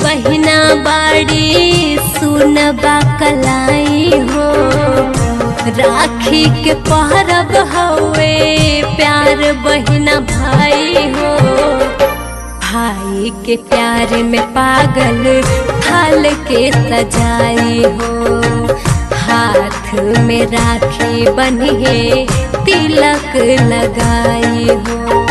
बहिना बाड़ी सुनबा कलाई हो राखी के पहरब हवे प्यार बहिना भाई हो भाई के प्यार में पागल थाल के सजाई हो हाथ में राखी बनिए तिलक लगाई हो